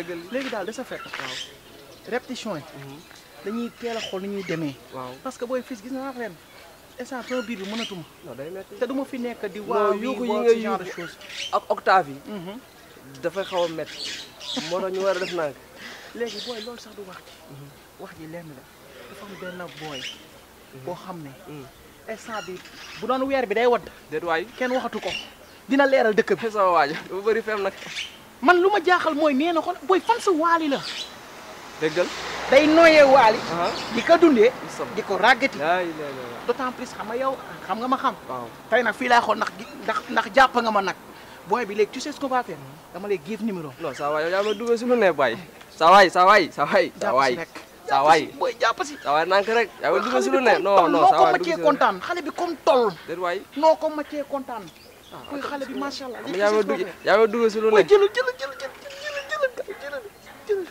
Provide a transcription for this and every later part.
dëggal li léegi daal de sa fekk waaw répétition yi dañuy teel a xool ni ñuy demee waaw parce que booy fils gis naa ren instant sama biir bi mënatuma non day metti te duma fi nekk di non waaw yuuxu yi yi nga ce genre de yuuxu chose ak octave yi Mhm. dafay xaw a metti moo tax ñu war a def nag léegi booy loolu sax du wax ji wax ji lenn la dafa am benn booy boo xam ne instant bi bu doon weer bi day wadd déet waay kenn waxatu ko dina leeral dëkk bi sama waajo dafa bëri fem nag man lu ma jaaxal mooy nee na ko booy fan sa waali la déggal day nooyee waali ah di ko dundee isam di ko ràggati laay laay laay d'autant plus xam nga yow xam nga ma xam waaw tey nag fii laay xool ndax gi- ndax ndax jàpp nga ma nag booy bi léegi tu sais ce qu'on va faire dama lay give numéro non saa waay yow yaa ma dugal si lu ne baay saa waay saa waay saa waay saa jàpp waay si rek saa waay booy jàpp si saa waay nank rek yaa ma dugal si lu ne comme non toll non noo saa ko waay maccee dugal si lu ne kontaan xale bi comme toll déet waay noo ko maccee kontaan booy xale bi macha allah xam nga yaa ma dugg yaa ma dugal si lu ne booy jëlal jëlal jëlal jëlal jëlal jëlal jëlal jëlal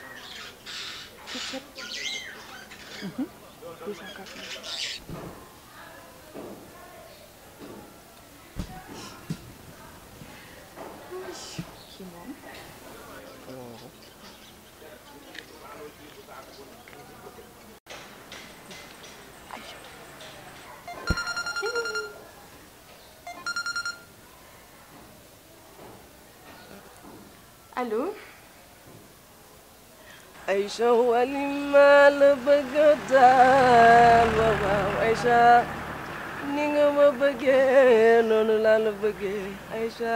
Mhm. 204. Kii moom. allo Aïcha wali maa la bëgg daal waaw waaw Aïcha ni nga ma bëggee noonu laa la bëggee Aïcha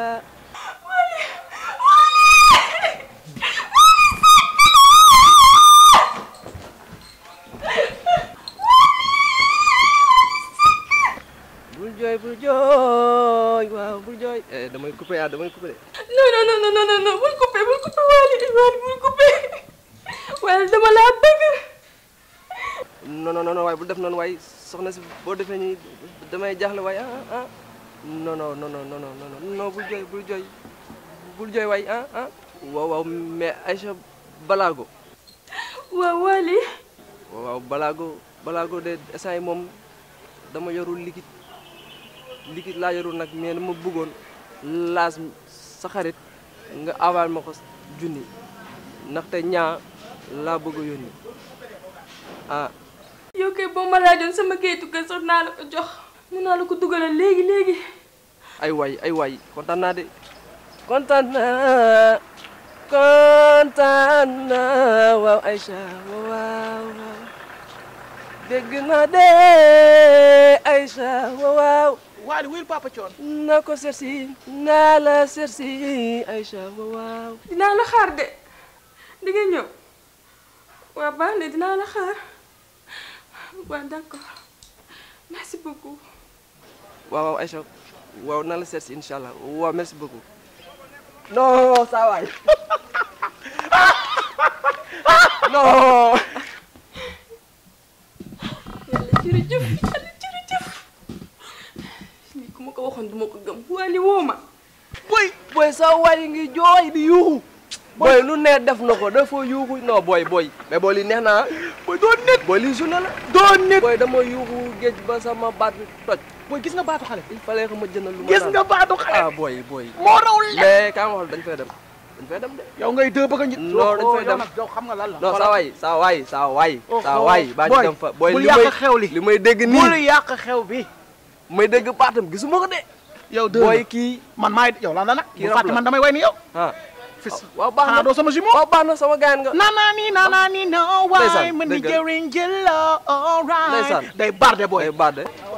bul jooy bul jooy waaw bul jooy eh damay coupé ah damay coupé de non non non non non non bul coupé bul coupé Wally Wally bul coupé Wally dama laa bëgg non non non waaye bu def noonu waaye soxna si boo defee nii damay jaaxle waaye ah ah non non non non non non non bul jooy bul jooy bul jooy waaye ah ah waaw waaw mais Aïcha Balago waaw Wally waaw waaw Balago Balago de instant yi moom dama yorul liquide liquide laa yorul nag mais dama bëggoon laas sa xarit nga aval ma ko junni ndaxte ñaa laa bëgg a yónni ah yow kay boo ma laajoon sama kayitu kër sax naa la ko jox mun naa la ko dugalal léegi léegi ay waay ay waay kontaan naa de kontaan naa kontaan naa waaw Aïcha waaw waaw dégg naa de Aïcha waaw Waly wuyul Papa Thion na ko seet si naa la seet si Aïcha waaw dinaa la xaar de di nga ñëw waaw baax na dinaa la xaar waaw d'accord merci beaucoup waaw waaw Aïcha waaw naa la seet si incha allah waaw merci beaucoup non saa waay non yàlla jërëjëf yàlla jërëjëf lii ku ma ko waxoon du ma ko gëm Wally woo ma boy boy sa waay ngi jooy di yuuxu boy lu ne def na ko dafa yuuxu non boy boy mais boy li neex na boy doo nit boy li journée la doo nit boy dama yuuxu géej ba sama baat bi toj booy gis nga baatu xale il fallait que ma jëndal lu ma gis naan. nga baatu xale ah boy boy moo raw lépp mais kaa ma wax dañ fay dem dañ fay dem de yow ngay dë bëgg a njit Non, dañ fay yow dem. nag yow xam nga lan la non saa waay saa waay saa waay saa oh, waay baa ñu boy, dem fa boy bul li yàq may xew li. li may dégg bul nii yàq xew bi may dégg baatam gisuma ko de yow dë boy kii man maay yow lan la nag Kii bu rab fàtte la. man damay way ni yow ah fis waaw baax xanaa na doo sama jumeau waaw baax na sama gaañ nga naanaani naanaani no waay Ndeysaan, ma ni dëgg la. jëriñ jëla alright Ndeysaan. day barde booy day baat de